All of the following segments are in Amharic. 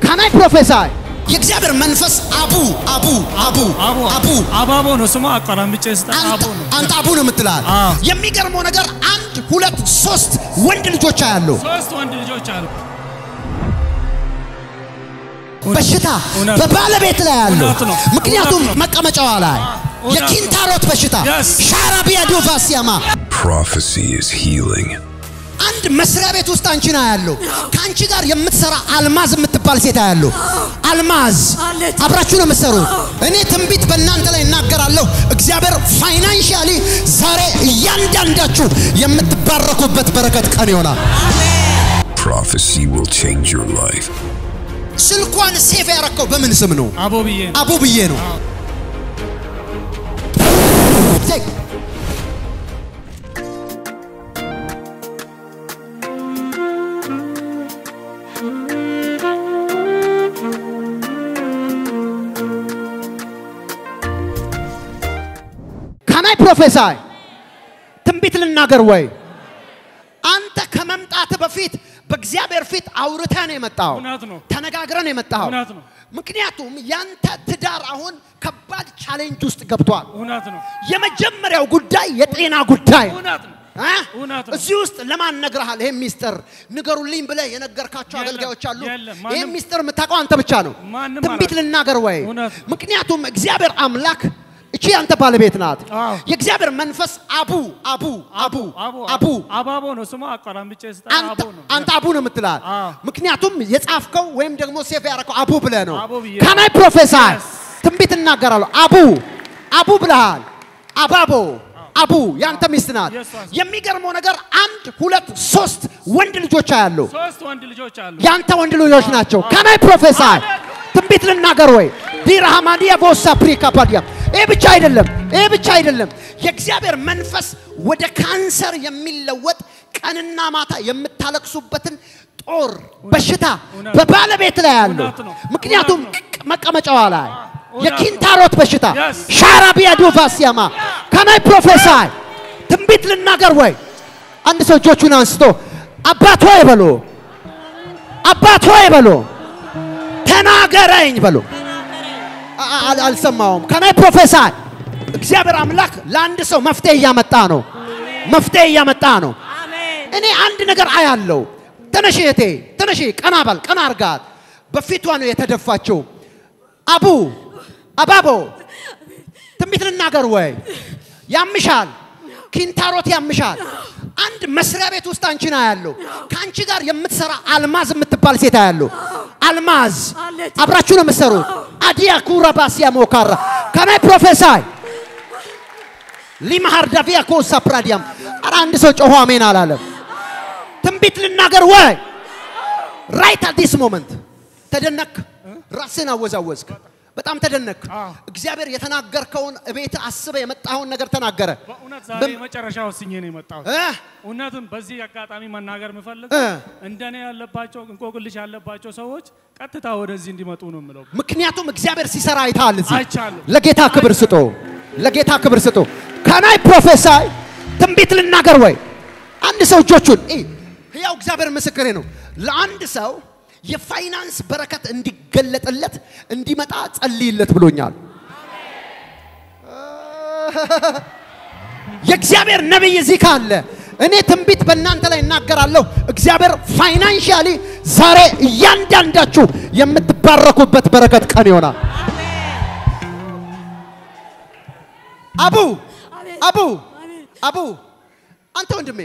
ካናይ ፕሮፌሳይ የእግዚአብሔር መንፈስ አቡ አቡ አቡ አቦ አቡ አባቦ ነው ስሙ። አቆራምጬ ስጠ አቦ አንተ ነው። አንተ አቡ ነው የምትላል። አዎ። የሚገርመው ነገር አንድ ሁለት ሶስት ወንድ ልጆች አያሉ ሶስት ወንድ ልጆች አሉ። በሽታ እውነት። በባለቤት ላይ ያለው እውነት ነው። ምክንያቱም እውነት ነው። መቀመጫዋ ላይ እውነት ነው። የኪንታሮት በሽታ Yes. ሻራቢያ ዶቫሲያማ Prophecy is healing. አንድ መስሪያ ቤት ውስጥ አንቺ ነው ያለው። ከአንቺ ጋር የምትሰራ አልማዝ የምትባል ሴት ያለው አልማዝ አለች። አብራችሁ ነው የምትሰሩት። እኔ ትንቢት በእናንተ ላይ እናገራለሁ። እግዚአብሔር ፋይናንሻሊ ዛሬ እያንዳንዳችሁ የምትባረኩበት በረከት ቀን ይሆናል። Prophecy will change your life. ስልኳን ሴፍ ያረከው በምን ስም ነው? አቦ ብዬ ነው። አቡ ብዬ ነው። ቴክ ካናይ ፕሮፌሳይ ትንቢት ልናገር ወይ? አንተ ከመምጣት በፊት በእግዚአብሔር ፊት አውርተህ ነው የመጣው። እውነት ነው። ተነጋግረህ ነው የመጣው። እውነት ነው። ምክንያቱም ያንተ ትዳር አሁን ከባድ ቻሌንጅ ውስጥ ገብቷል። እውነት ነው። የመጀመሪያው ጉዳይ የጤና ጉዳይ ነው። እውነት ነው። እ? እውነት ነው። እዚህ ውስጥ ለማን ነግረሃል? ይሄን ሚስጥር ንገሩልኝ ብለህ የነገርካቸው የለም፣ አገልጋዮች አሉ። የለም፣ ይሄን ማንም- ሚስጥር የምታውቀው አንተ ብቻ ነው። ማንም ትንቢት አላውቅም። ልናገር ወይ? እውነት። ምክንያቱም እግዚአብሔር አምላክ እቺ ያንተ ባለቤት ናት። አዎ። የእግዚአብሔር መንፈስ አቡ አቡ አቡ አቡ አባቦ ነው ስሙ። አቆራምጬ ስጠ አንተ አቦ ነው። አንተ አቡ ነው የምትላት። አዎ። ምክንያቱም የጻፍከው ወይም ደግሞ ሴፍ ያደረከው አቡ ብለህ ነው። አቡ ብዬ ካናይ ፕሮፌሳይ Yes. ትንቢት እናገራለሁ። አቡ አቡ ብለሃል። አባቦ አቡ ያንተ ሚስት ናት። Yes, yes. የሚገርመው ነገር አንድ ሁለት ሶስት ወንድ ልጆች አያሉ። ሶስት ወንድ ልጆች አሉ። ያንተ ወንድ ልጆች ናቸው። ካናይ ፕሮፌሳይ ትንቢት ልናገር ወይ? ዲራሃማዲያ ቦሳ ፕሪካ ፓዲያ ይሄ ብቻ አይደለም፣ ይሄ ብቻ አይደለም። የእግዚአብሔር መንፈስ ወደ ካንሰር የሚለወጥ ቀንና ማታ የምታለቅሱበትን ጦር በሽታ እውነት። በባለቤት ላይ ያለው እውነት ነው። ምክንያቱም እውነት መቀመጫዋ ላይ እውነት የኪንታሮት በሽታ Yes. ሻራቢያ ዶቫሲያማ ከናይ ፕሮፌሳይ ትንቢት ልናገር ወይ? አንድ ሰው እጆቹን አንስቶ አባት ሆይ በሎ አባት ሆይ በሎ ተናገረኝ በሎ አ- አ- አልሰማውም። ከናይ ፕሮፌሳይ እግዚአብሔር አምላክ ለአንድ ሰው መፍትሄ እያመጣ ነው። መፍትሄ እያመጣ ነው። አሜን። እኔ አንድ ነገር አያለው። ተነሽ እህቴ ተነሽ፣ ቀና በል ቀና አርጋት። በፊቷ ነው የተደፋችው። አቡ አባቦ ትንቢት ልናገር ወይ? ያምሻል፣ ኪንታሮት ያምሻል። አንድ መስሪያ ቤት ውስጥ አንቺን አያለው። ከአንቺ ጋር የምትሰራ አልማዝ የምትባል ሴት አያለው። አልማዝ አለች። አብራችሁ ነው የምትሰሩት። አዲያ ኩራ ባሲያ ሞካራ ከናይ ፕሮፌሳይ ሊማሃር ዳቪያ ኮሳ ፕራዲያም ኧረ አንድ ሰው ጮሆ አሜን አላለም። ትንቢት ልናገር ወይ? ራይት አት ዲስ ሞመንት ተደነክ፣ ራስን አወዛወዝክ፣ በጣም ተደነክ። አዎ። እግዚአብሔር የተናገርከውን እቤት አስበ የመጣኸውን ነገር ተናገረ። በእውነት ዛሬ በም- የመጨረሻ ወስኜ ነው የመጣሁት። እ? እውነትም በዚህ አጋጣሚ መናገር የምፈልግ እ። እንደኔ ያለባቸው እንቆቅልሽ ያለባቸው ሰዎች ቀጥታ ወደዚህ እንዲመጡ ነው የምለው። ምክንያቱም እግዚአብሔር ሲሰራ አይተሃል። እዚህ አይቻለሁ። ለጌታ ክብር ስጦ፣ ለጌታ ክብር ስጦ። ከናይ ፕሮፌሳይ ትንቢት ልናገር ወይ? አንድ ሰው እጆቹን እ፣ ሕያው እግዚአብሔር ምስክሬ ነው። ለአንድ ሰው የፋይናንስ በረከት እንዲገለጥለት እንዲመጣ ጸልይለት ብሎኛል። የእግዚአብሔር ነቢይ እዚህ ካለ እኔ ትንቢት በእናንተ ላይ እናገራለሁ። እግዚአብሔር ፋይናንሻሊ ዛሬ እያንዳንዳችሁ የምትባረኩበት በረከት ቀን ይሆናል። አቡ አሜን። አቡ አሜን። አቡ አንተ ወንድሜ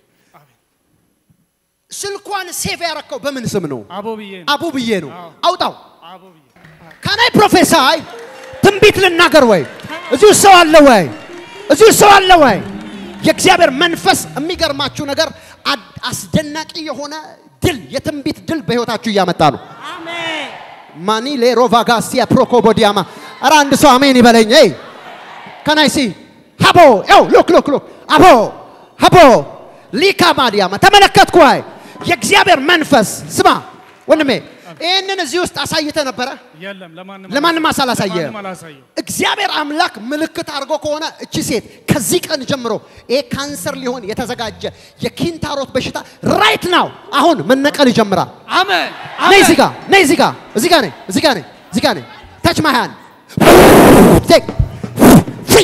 ስልኳን ሴቭ ያረከው በምን ስም ነው? አቦ ብዬ ነው። አቡ ብዬ ነው። አዎ። አውጣው። አቦ ብዬ ከናይ ፕሮፌሳይ ትንቢት ልናገር ወይ? እዚሁ ሰው አለ ወይ? እዚሁ ሰው አለ ወይ? የእግዚአብሔር መንፈስ የሚገርማችሁ ነገር አድ- አስደናቂ የሆነ ድል የትንቢት ድል በህይወታችሁ እያመጣ ነው። አሜን። ማኒ ሌሮቫጋሲያ ፕሮኮቦዲያማ ኧረ አንድ ሰው አሜን ይበለኝ። ይ ከናይ ሲ ሀቦ ው ሉክ ሉክ ሉክ አቦ ሀቦ ሊካ ማዲያማ ተመለከትኩ። አይ የእግዚአብሔር መንፈስ ስማ ወንድሜ፣ ይህንን እዚህ ውስጥ አሳይተ ነበረ። የለም ለማንም ለማንም አሳላሳየ ለማንም አላሳየው። እግዚአብሔር አምላክ ምልክት አድርጎ ከሆነ እቺ ሴት ከዚህ ቀን ጀምሮ ይሄ ካንሰር ሊሆን የተዘጋጀ የኪንታሮት በሽታ ራይት ናው አሁን መነቀል ይጀምራል። አሜን ነይ እዚህ ጋር ነይ እዚህ ጋር እዚህ ጋር ነይ እዚህ ጋር ነይ እዚህ ጋር ነይ ታች ማይ ሃንድ ቴክ ፍሪ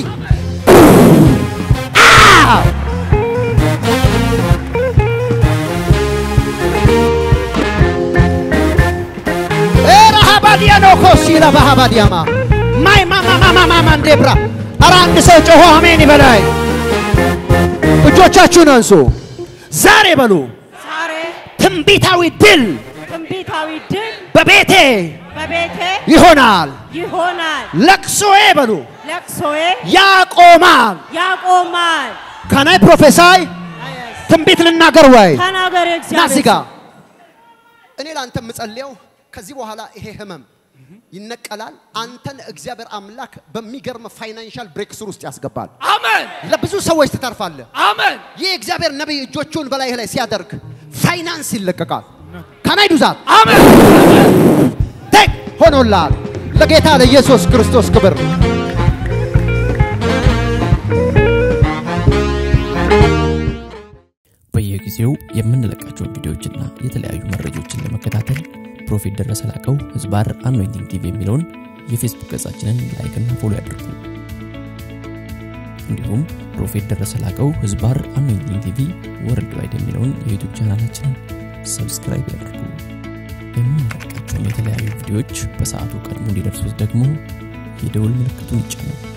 ረሃባዲያ ነው ኮሲላ ባሃባዲያማ ማይ ማማማማማ እንዴብራ ኧረ አንድ ሰው ጮሆ አሜን ይበላይ። እጆቻችሁን አንሱ። ዛሬ በሉ ዛሬ ትንቢታዊ ድል ትንቢታዊ ድል በቤቴ በቤቴ ይሆናል። ይሆናል። ለቅሶዬ በሉ ለቅሶዬ ያቆማል። ያቆማል። ከናይ ፕሮፌሳይ ትንቢት ልናገር ወይ ተናገር ና እግዚአብሔር እዚህ ጋር ሰው። እኔ ለአንተ የምጸልየው ከዚህ በኋላ ይሄ ህመም ይነቀላል። አንተን እግዚአብሔር አምላክ በሚገርም ፋይናንሻል ብሬክስር ውስጥ ያስገባል። አሜን ለብዙ ሰዎች ትተርፋለህ። አሜን ይህ እግዚአብሔር ነቢይ እጆቹን በላይህ ላይ ሲያደርግ ፋይናንስ ይለቀቃል። ከናይ ዱዛት አሜን ቴክ ሆኖላል። ለጌታ ለኢየሱስ ክርስቶስ ክብር በየጊዜው የምንለቃቸውን ቪዲዮዎችና የተለያዩ መረጃዎችን ለመከታተል ፕሮፌት ደረሰ ላቀው ህዝባር አኖይንቲንግ ቲቪ የሚለውን የፌስቡክ ገጻችንን ላይክና ፎሎ ያድርጉ። እንዲሁም ፕሮፌት ደረሰ ላቀው ህዝባር አኖይንቲንግ ቲቪ ወርልድ ዋይድ የሚለውን የዩቱብ ቻናላችንን ሰብስክራይብ ያድርጉ። የምንለቃቸውን የተለያዩ ቪዲዮዎች በሰዓቱ ቀድሞ እንዲደርሱት ደግሞ የደውል ምልክቱን ይጫኑ።